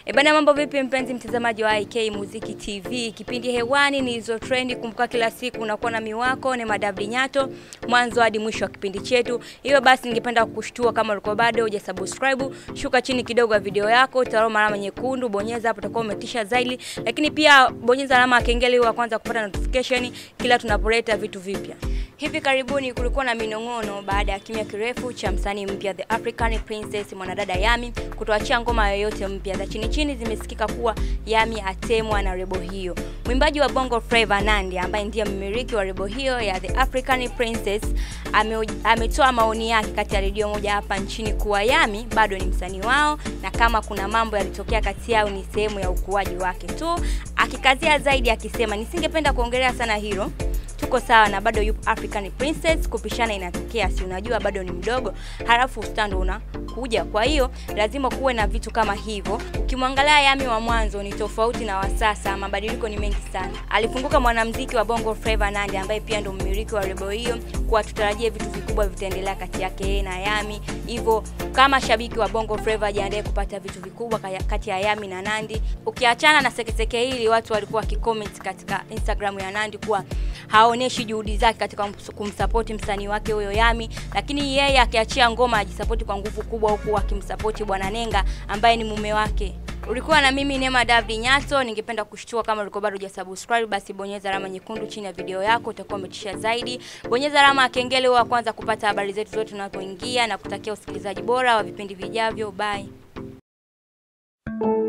E bana, mambo vipi mpenzi mtazamaji wa IK Muziki TV? Kipindi hewani ni hizo trendi. Kumbuka kila siku unakuwa na miwako ni madabli nyato mwanzo hadi mwisho wa kipindi chetu. Hivyo basi, ningependa kukushtua kama ulikuwa bado hujasubscribe, shuka chini kidogo ya video yako, utaona alama nyekundu, bonyeza hapo, utakuwa umetisha zaidi. Lakini pia bonyeza alama ya kengele wa kwanza kupata notification kila tunapoleta vitu vipya. Hivi karibuni kulikuwa na minong'ono baada ya kimya kirefu cha msanii mpya The African Princess mwanadada Yami kutoachia ngoma yoyote mpya. Za chini chini zimesikika kuwa Yami atemwa na rebo hiyo. Mwimbaji wa Bongo Flava Nandy ambaye ndiye mmiliki wa rebo hiyo ya The African Princess ame, ametoa maoni yake kati ya redio moja hapa nchini kuwa Yami bado ni msanii wao na kama kuna mambo yalitokea kati yao ni sehemu ya ukuaji wake tu, akikazia zaidi akisema, nisingependa kuongelea sana hilo tuko sawa na bado yupo African Princess. Kupishana inatokea, si unajua bado ni mdogo, halafu ustando unakuja. Kwa hiyo lazima kuwe na vitu kama hivyo. Ukimwangalia Yami wa mwanzo ni tofauti na wa sasa, mabadiliko ni mengi sana. Alifunguka mwanamuziki wa Bongo Flava Nandy, ambaye pia ndo mmiliki wa rebo hiyo, kwa tutarajie vitu vikubwa vitaendelea kati yake yeye na Yami. Hivyo kama shabiki wa Bongo Flava, jiandae kupata vitu vikubwa kati ya Yami na Nandy. Ukiachana na sekeseke hili, watu walikuwa wakicomment katika Instagram ya Nandy kuwa haoneshi juhudi zake katika kumsapoti msanii wake huyo Yami, lakini yeye akiachia ngoma ajisapoti kwa nguvu kubwa, huku akimsapoti Bwana Nenga ambaye ni mume wake. Ulikuwa na mimi Neema David Nyato. Ningependa kushtua kama ulikuwa bado hujasubscribe, basi bonyeza alama nyekundu chini ya video yako, utakuwa umetisha zaidi. Bonyeza alama ya kengele wa kwanza kupata habari zetu zote tunapoingia, na kutakia usikilizaji bora wa vipindi vijavyo. Bye.